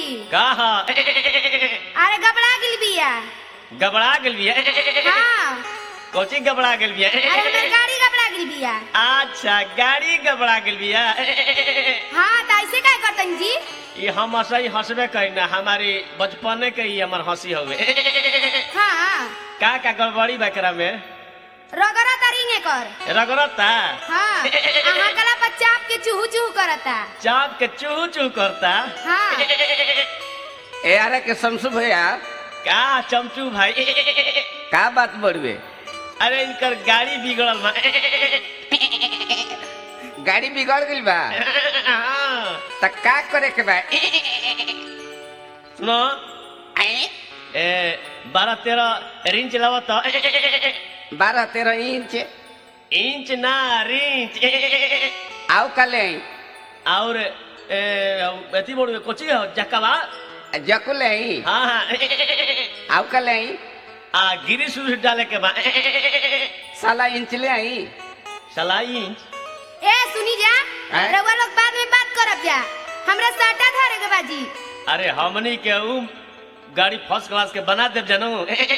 कहा अरे घबरा गेल बिया घबरा गेल बिया हाँ कोची घबरा गेल बिया अरे हमर गाड़ी घबरा गेल बिया अच्छा गाड़ी घबरा गेल बिया हाँ त ऐसे काय करतन जी ये हम हंसई हंसबे करी ना हमारी बचपने के ही हमर हंसी हवे हाँ का का गड़बड़ी बकरा में रगड़ा तरिंगे कर रगड़ता हाँ अहाँ कला बच्चा आपके चूहू चूहू करता चाप के चूहू चूहू करता हाँ ए अरे के शमसु भैया का चमचू भाई का बात बढ़वे अरे इनकर गाड़ी बिगड़ल बा गाड़ी बिगड़ गई बा हाँ। त का करे के बा सुनो ए बारह तेरह रिंच लावत बारह तेरह इंच इंच ना रिंच आओ कले और ए, अथी बोल कोची हो जकवा जकुले हाँ हाँ आओ कले आ गिरी सुर डाले के बा साला इंच ले आई सलाई इंच ए सुनी जा हैं? रउआ लोग बाद में बात करब जा हमरा साटा धरे के बाजी अरे हमनी के उ गाड़ी फर्स्ट क्लास के बना देव जनू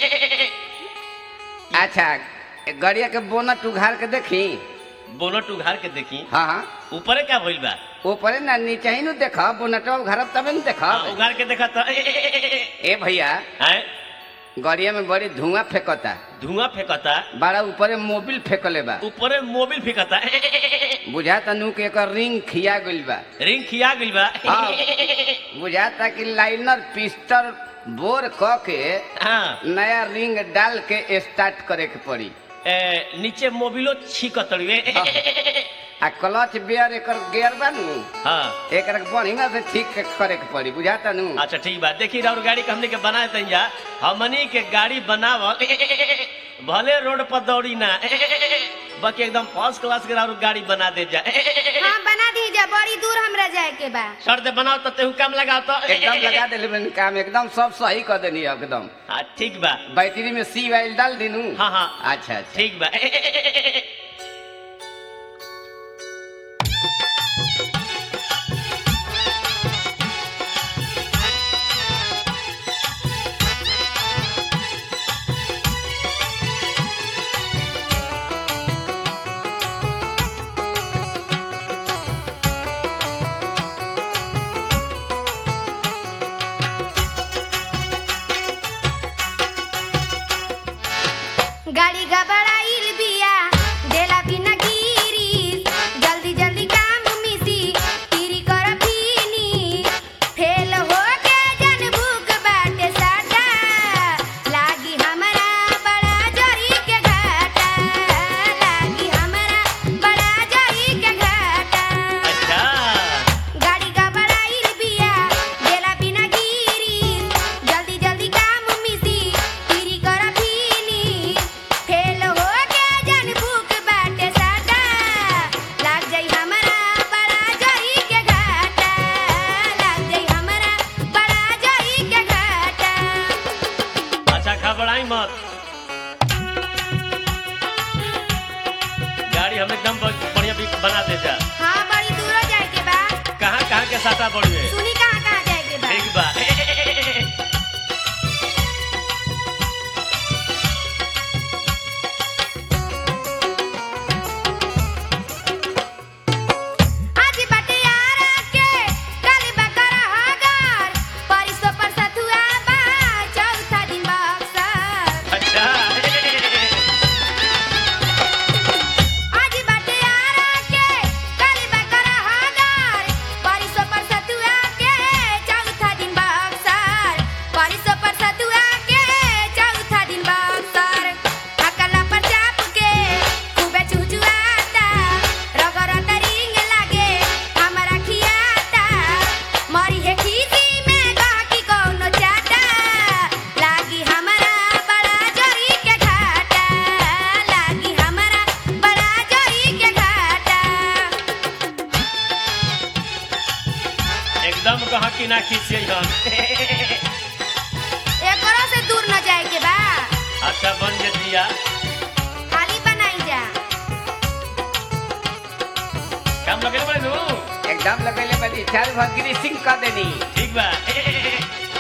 अच्छा गड़िया के बोनट उघार के देखी बोनट उघार के देखी हाँ हाँ ऊपरे क्या भइल बा ऊपरे ना नीचे ही नु देख बोनटवा उघारब तबे न देख हाँ, उघार के देखा तो ए भैया हैं गड़िया में बड़ी धुआं फेंकता धुआं फेंकता बड़ा ऊपरे मोबिल फेंकले बा ऊपरे मोबिल फेंकता बुझाता नु के एकर रिंग खिया गइल बा रिंग खिया गइल बा हाँ। बुझाता कि लाइनर पिस्टल बोर क के हाँ नया रिंग डाल के स्टार्ट करे के पड़ी ए, नीचे मोबिलो छीकतड़िए हाँ। आ क्लच बेयर एकर गियर बा नु हाँ एकर बढ़िया से ठीक के करे के पड़ी बुझाता नु अच्छा ठीक बा देखी और गाड़ी के हमने के बना देते जा हमनी के गाड़ी बनावल भले रोड पर दौड़ी ना बाकी एकदम फर्स्ट क्लास के और गाड़ी बना दे जा हाँ बना दी जा बड़ी दूर हमरा जाए के बा सर दे बनाओ तो तेहू काम लगाओ तो एकदम लगा देले बनी काम एकदम सब सही कर देनी एकदम हाँ ठीक बा बैटरी में सी वाइल डाल दिनू हाँ हाँ अच्छा अच्छा ठीक बा गाड़ी घबराइल बिया देला बिना गिरी जल्दी जल्दी काम मिसी तीरी कर फीनी फेल हो के जन भूख बाटे साटा लागी हमरा बड़ा जरी के घाटा लागी हमरा बड़ा जरी के घाटा अच्छा गाड़ी घबराइल बिया देला बिना गिरी जल्दी जल्दी काम मिसी तीरी कर फीनी फेल हो के जन भूख बाटे साटा लाग जाई हमरा बड़ा जरी के घाटा लाग जाई हमरा बड़ा जरी के घाटा अच्छा घबराई मत गाड़ी हम एकदम ब- बढ़िया भी बना दे जा हाँ बड़ी दूर जाए के बा कहाँ कहाँ के साटा बढ़िए सुनी कहाँ कहाँ जाए के बा ठीक बा आज बाटे यारा के कल बकरा हगर परिसो पर सतुआ बा चौथा दिन बक्सर अच्छा आज बाटे यारा के कल बकरा हगर परिसो पर सतुआ के चौथा दिन बक्सर परिसो पर सतुआ के चौथा दिन बक्सर अकला पर चाप के खूबे चुचुआता रगरत रिंग लागे हमरा खियाता मरी है खीसी में गहकी कौनो चाटा लागी हमरा बड़ा जरी के घाटा लागी हमरा बड़ा जरी के घाटा एकदम कहा कि ना खींचिए हम एकरो से दूर न जाए के बा अच्छा बन जे दिया खाली बनाई जा काम लगे बड़े नू एकदम लगेले बनी चार भर ग्रीसिंग कर देनी ठीक बा